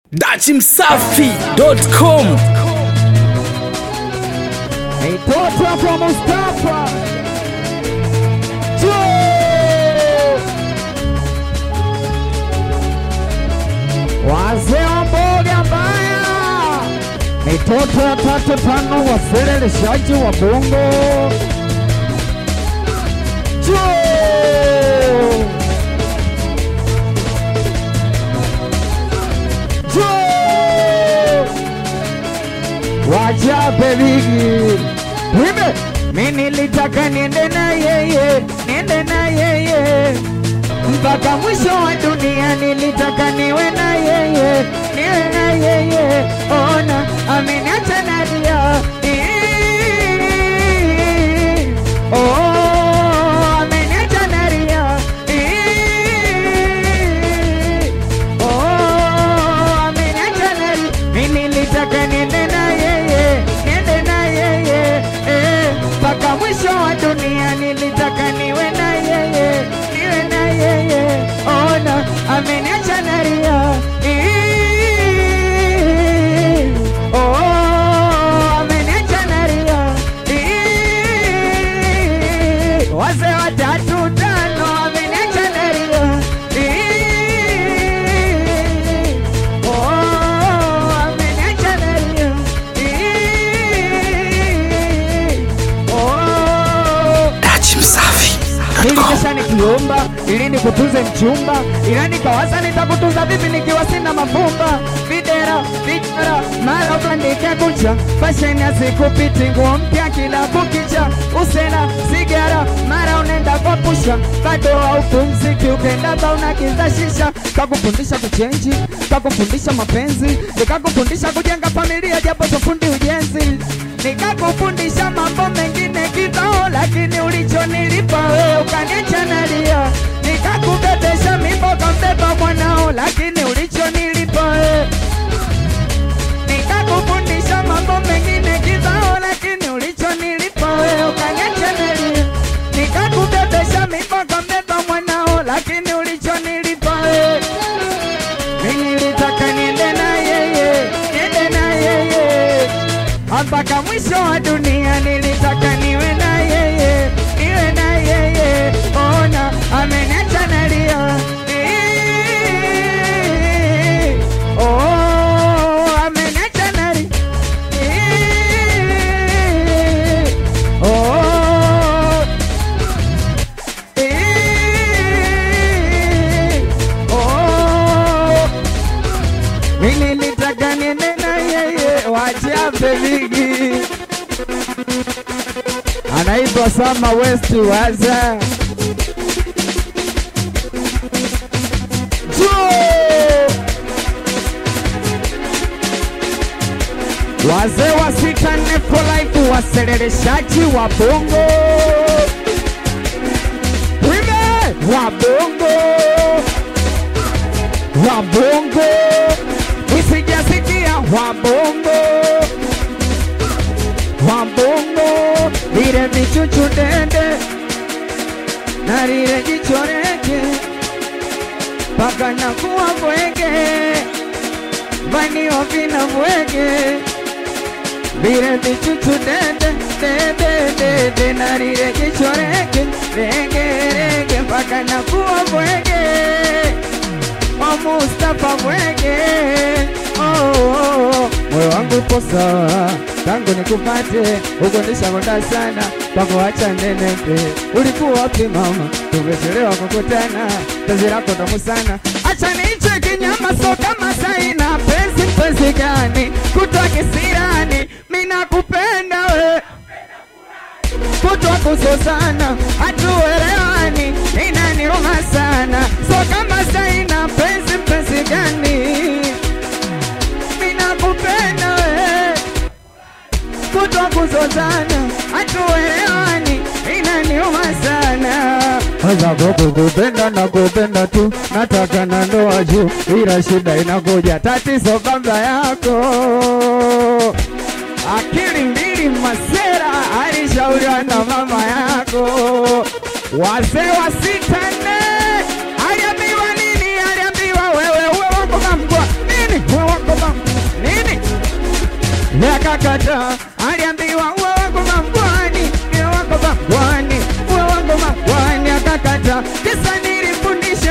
dachimsafi.com Mitoto kwa Mustafa Jo! Wazee wa mboga mbaya, mitoto ya tatu tano, waseleleshaji wa bongo Jo! Jo! wajabe ligi wime mi nilitaka niende na yeye niende na yeye mpaka mwisho wa dunia nilitaka niwe na yeye niwe na yeye ona ameniacha nalia Oh, ameniacha nalia Oh, ameniacha nalia mi nilitaka niende na yeye niende na yeye eh, mpaka mwisho wa dunia nilitaka niwe na yeye niwe na yeye ona ameniacha nalia Oh, ameniacha nalia wazee watatu tano ameniacha nalia Oh, ameniacha nalia Oh, dachimsafi.com Nilikesha nikiomba ili nikutunze mchumba, ila nikawaza nitakutunza vipi nikiwa sina mavumba. Videra videra, mara ukandike kucha, fasheni asikupiti, nguo mpya kila kukicha, usena sigara, mara unaenda kwa pusha, bado haupumziki, ukenda ba unakiza shisha, kakufundisha kuchenji, kakufundisha mapenzi, nikakufundisha kujenga familia, japo sofundi ujenzi nikakufundisha mambo mengine kibao, lakini ulichonilipa wewe ukaniacha nalia. Nikakubebesha mimbo kambeba mwanao, lakini ulichonilipa wewe nikakufundisha mambo mengine kibao, lakini ulichonilipa wewe ukaniacha nalia. Nikakubebesha mimbo kambeba mwanao, lakini ulichonilipa wewe mimi nilitaka niende na yeye, niende na yeye mpaka mwisho wa dunia, nilitaka niwe na yeye, niwe na yeye. Ona ameniacha nalia, Ii, oh, ameniacha nalia, Ii, oh, Ii, oh, mimi nilitaka niende na yeye, wachape ligi. Anaitwa Sama West Waza Juu! Wazee wa sita nne for life, waseleleshaji wa bongo Wime wa bongo wa bongo usijasikia wa bongo wa bongo lile vichuchu dende na lile jicho reke mpaka nakuwa bwege vanio vina bwege lile vichuchu dende dende dende na lile jicho reke rege rege mpaka nakuwa bwege wa Mustafa Mwenge. Oh, oh, oh. Moyo wangu upo sawa tangu nikupate, huko nishakonda sana pakuacha nenepe. Ulikuwa wapi mama? Tumechelewa kukutana, penzi lako tamu sana. Acha niiche kinyama, so kama saina penzi, penzi gani kutwa kisirani, mimi nakupenda we kutwa kusosana, hatuelewani, inaniuma sana. So kama saina penzi, penzi gani? Mimi nakupenda we, kutwa kusosana, hatuelewani, inaniuma sana. Sasa kukupenda na kupenda tu, nataka na ndoa juu, ila shida inakuja, tatizo kabla yako akili mbili masera alishauriwa na mama yako. Wazee wa sita nne aliambiwa nini? Aliambiwa wewe uwe wako kamgwa nini? Uwe wako akakata. Aliambiwa uwe wangu mangwani, niwe wako mangwani, uwe wangu mangwani, akakata. Kisa nilifundisha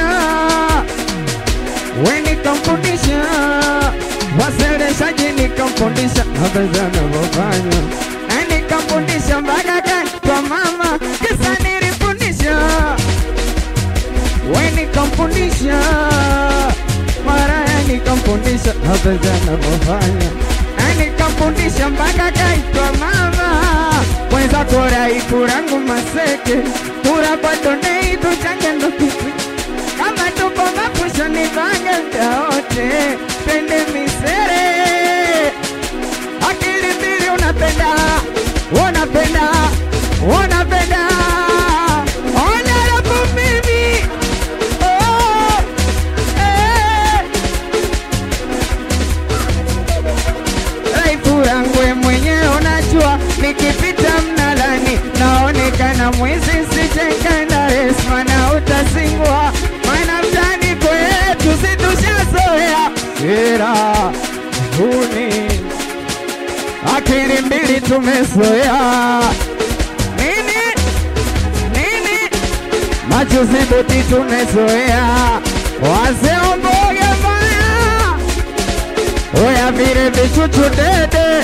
we nikamfundisha, waseleshaji nikamfundisha, mapenzi anavyofanya na nikamfundisha mpaka kwa mama, kisa nilifundisha we nikamfundisha, maraya nikamfundisha, mapenzi anavyofanya na nikamfundisha mpaka kaitwa mama mwenza korai kurangu maseke kura kwa donei tuchange ndo kitu kama tuko mapusho ni vange mda wote pende misere akili mbili unapenda unapenda unapenda ona rabu mimi oh, eh. Raifu yangu we mwenyewe unajua, nikipita mnalani naonekana mwizi, sijekana resma na utasingwa, maana mtani kwetu si tushazoea sera huni, akili mbili tumezoea nini nini, majuzi buti tumezoea, wazee mboga mbaya Oya vile vichuchu dede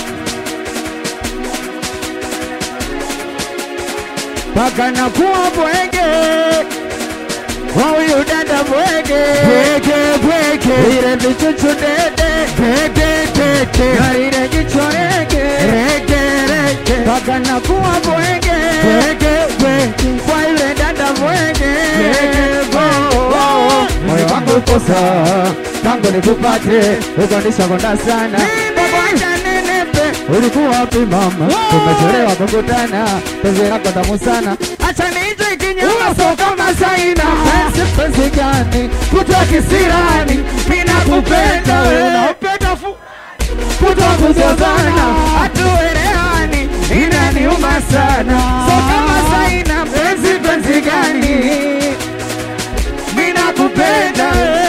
paka na kuwa bwege kwa huyu dada bwege bwege bwege vile vichuchu dede dede dede na ile jicho rege rege rege paka na kuwa bwege bwege bwege kwa yule dada bwege moyo wangu uko sawa tangu nikupate ukonishakonda sana Babaja nenepe ulikuwa wapi mama tumechelewa kukutana penzi lako tamu sana acha nije kinyama so kama saina penzi penzi gani kutwa kisirani mina kupenda wewe unapenda fu kutwa kuzozana hatuelewani inaniuma sana so kama saina penzi penzi gani ninakupenda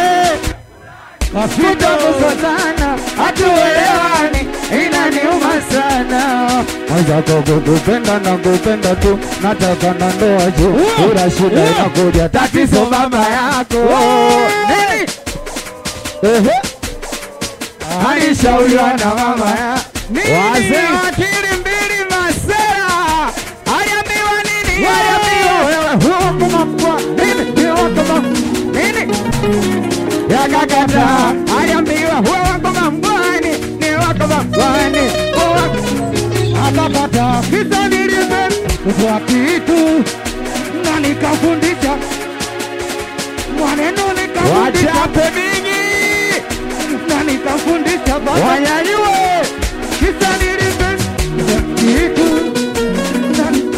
kutokuzozana hatuelewani inaniuma sana mwenzako kukupenda na kupenda tu nataka na ndoa juu ura shida inakuja tatizo mama yako nini Ehe. alishauriwa na mama ya wazee wa akili mbili masera aliambiwa nini aliambiwa wewe huko mamkwa nini ni wako mam nini yakakata aliambiwa huwa wako mamkwani ni wako mamkwani akakata kisa nilime kwa kitu na nikafundisha maneno nikafundisha wachape mingi na nikafundisha wanyanyue kisa nilime kitu na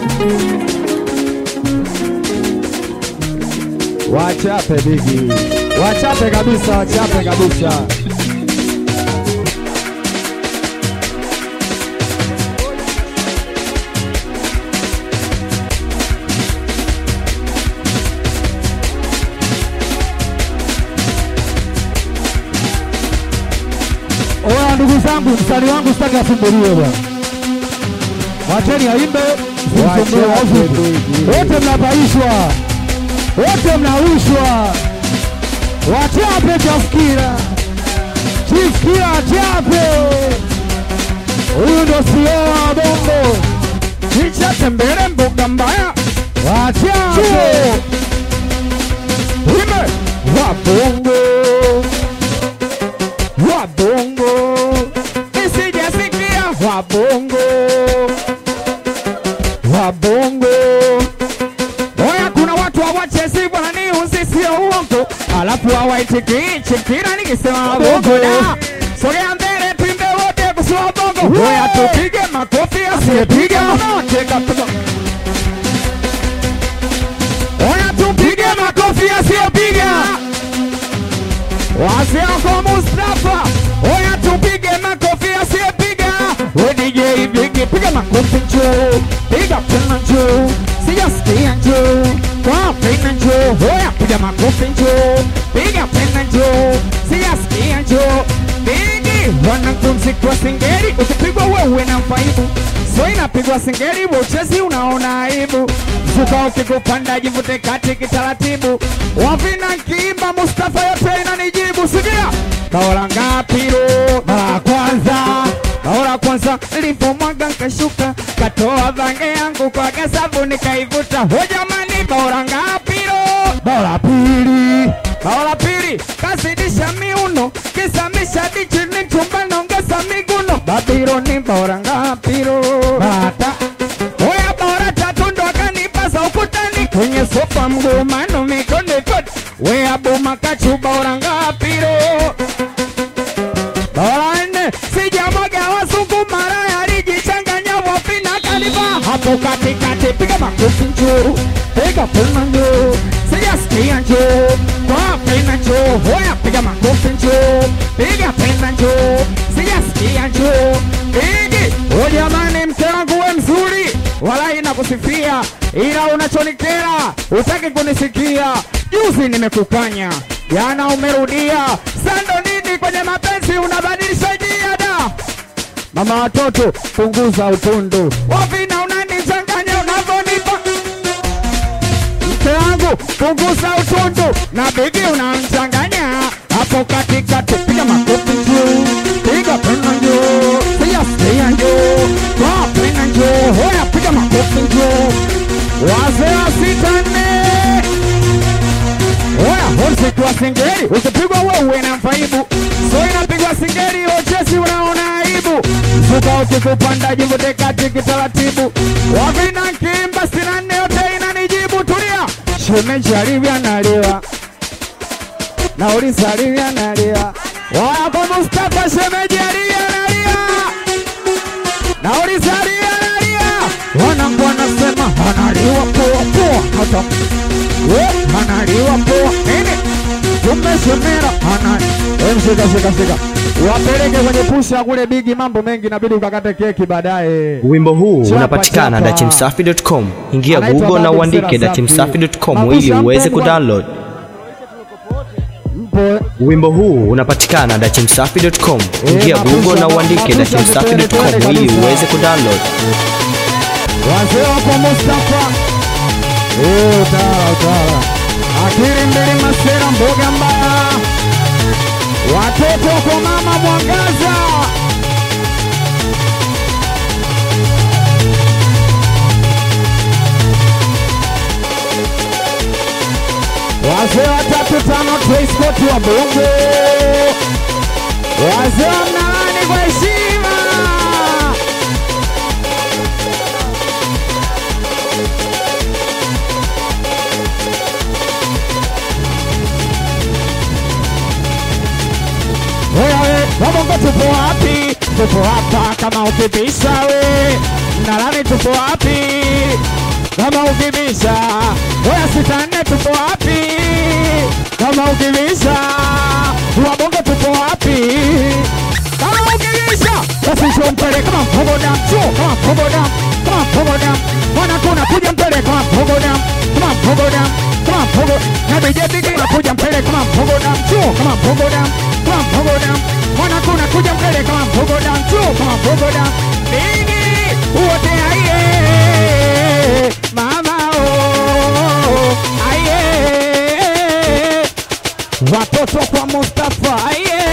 Wachape bigi, wachape kabisa, wachape kabisa. Oya ndugu zangu, mstari wangu sitaki asumbuliwe bwana. Wacheni aimbe, msimsumbue Wachape wavuvi. bigi. Wote mnapaishwa, wote mnawishwa. Wachape Chafikira, Chifikira achape. Huyu ndo CEO wa Bongo, Chicha tembele mbuga mbaya wachape. Ime wabongo wabongo nisijasikia wabongo wabongo oya kuna watu hawachezi bwana ni uzi sio uongo alafu hawaitikii chikira nikisema wabongo da sogea mbele pimbe wote kusema bongo oya tupige makofi asiyepiga mnaoteka Oya tupige makofi asiyopiga. Wasioko Mustafa. Oya tupige makofi asiyopiga. We DJ Bigi piga makofi njoo. Piga tena njoo. Sijasikia njoo. Kwa tena njoo. Oya piga makofi njoo. Piga tena njoo. Sijasikia njoo. Bigi wanakumzikwa singeri ukipigwa wewe na mfaibu so inapigwa singeri uchezi unaona aibu zuka ukikupanda jivute kati kitaratibu wavina kiimba mustafa yote inanijibu sikia kaola ngapiro mara ya kwanza kaola kwanza livyomwaga nkashuka katoa vange yangu kwa gasabu nikaivuta ho jamani kaola ngapiro bao la pili bao la pili kazidisha miuno kisamisha dichi ni mchumba naongeza miguno babironi bora ngapiro bata oya bora tatu ndo akanipaza ukutani kwenye sofa mgumano mikono ikoti wea buma kachu bora ngapiro bora nne sijamwaga wazungu mara alijichanganya wafina kaniva hapo katikati piga makofi njoo piga pena njoo sijasikia njoo kwa pena njoo hoya piga makofi njoo piga pena njoo sijasikia njoo pigi o jamani mke wangu we mzuri wala inakusifia ila unachonikera utaki kunisikia juzi nimekukanya jana umerudia sando nini kwenye mapenzi unabadilisha njia da mama watoto punguza utundu wavina unanichanganya unavyonipa mke wangu punguza utundu na bigi unamchanganya hapo katikati piga makofi juu piga pena juu sijasikia juu kwa pena juu hoya piga makofi juu wazee wa sita nne Oya, usikwa singeri ukipigwa wewe na mfaibu so inapigwa singeri ochesi unaona aibu zuka ukikupanda jivute kati kitaratibu wavina kimba sina nne yote inanijibu tulia shemeji alivya naliwa na ulisa alivya naliwa waya kwa Mustafa shemeji alivya nalia na ulisa alivya nalia wanangu wanasema analiwa poa poa hata We, analiwa poa nini tumeshemera ana Em, shika shika shika wapeleke kwenye pusha kule bigi mambo mengi inabidi ukakate keki baadaye Wimbo huu Chapa, unapatikana chapa. dachimsafi.com. Ingia Anaitwa Google na Babu uandike Sera Safi. dachimsafi.com Mabusha ili uweze mpendwa. kudownload. mpo Wimbo huu unapatikana dachimsafi.com. Ingia mabusha, Google na uandike mabusha, dachimsafi.com twende ili kabisa. uweze kudownload. wazee wako Mustafa Eh, utawala utawala akili mbili masera mboga mbaya watoto kwa mama mwangaza wazee watatu tano Trace wa bongo wazee wa mnalani kwa heshima Wewe wabongo tupo wapi? Tupo hapa kama ukibisha we Mnalani tupo wapi? Kama ukibisha Wewe sita nne tupo wapi? Kama ukibisha Wabongo tupo wapi? Kama ukibisha Basi sio mpele kama mpogo dam Sio kama mpogo dam Kama mpogo dam Mwana kuna kuja mpele kama mpogo dam Kama mpogo dam Kama mpogo Na DJ Big unakuja mpele kama mpogo dam Sio kama mpogo dam Kama mpogo dam Mwana kuna kuja mpele kama mpogo dam Sio kama mpogo dam Bigi Uote aye Mama oh Aye Watoto kwa Mustafa aye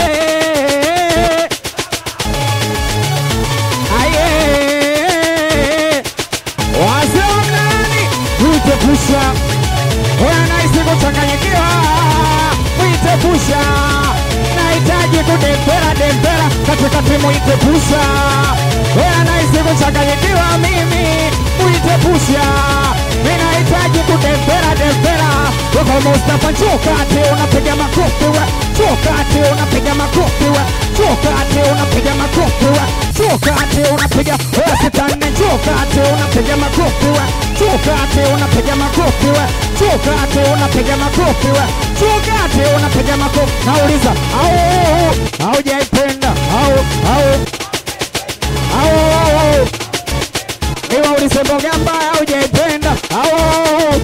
aye wazee wa mnani mwite pusha Oya naisi kuchanganyikiwa mwite pusha nahitaji kudembera dembera katikati mwite pusha Oya naisi kuchanganyikiwa mimi mwite pusha ninahitaji kudembera dembera Wako Mustafa chokati unapiga makofi we chokati unapiga makofi we chokati unapiga makofi we chokati unapiga we sitane chokati unapiga makofi we chokati unapiga makofi we chokati unapiga makofi we chokati unapiga makofi nauliza au haujaipenda au au au Iwa ulisemboga mbaya haujaipenda au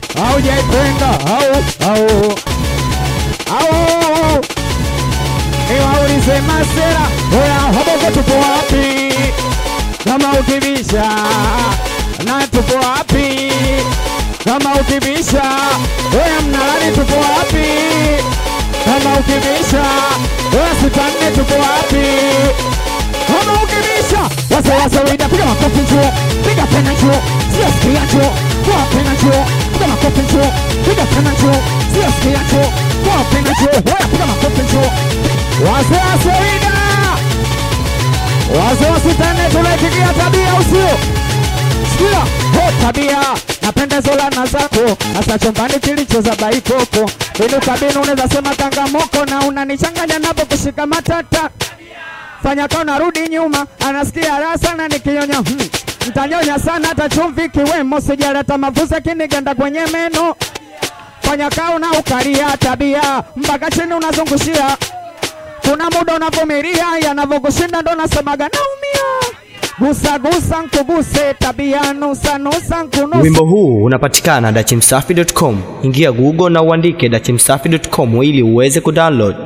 haujaipenda au au au Iwa wase masera oya hobogo tupo wapi kama ukibisha na tupo wapi kama ukibisha oya mnalani tupo wapi kama ukibisha oya sitanne tupo wapi kama ukibisha wase wase wida piga makofi chuo piga tena chuo sio sikia chuo kwa tena chuo piga makofi chuo piga tena chuo sio sikia chuo kwa tena chuo oya piga makofi chuo wase wase wida wase wasitane tunaipigia tabia usio sikia ho tabia napenda zolana zako hasa chumbani kilichoza baikoko ili kabini unaweza sema kangamoko na unanichanganya napo kushika matata fanya kaa unarudi nyuma anasikia raha sana nikinyonya hmm. Ntanyonya sana hata chumvi kiwemo sijaleta mafusa kiniganda kwenye meno fanya kaa una ukaria tabia mpaka chini unazungushia kuna muda unavumilia yanavyokushinda ndo nasemaga naumia gusa gusa nkuguse tabia nusa nusa nkunusa Wimbo huu unapatikana dachimsafi.com. Ingia Google na uandike dachimsafi.com ili uweze kudownload.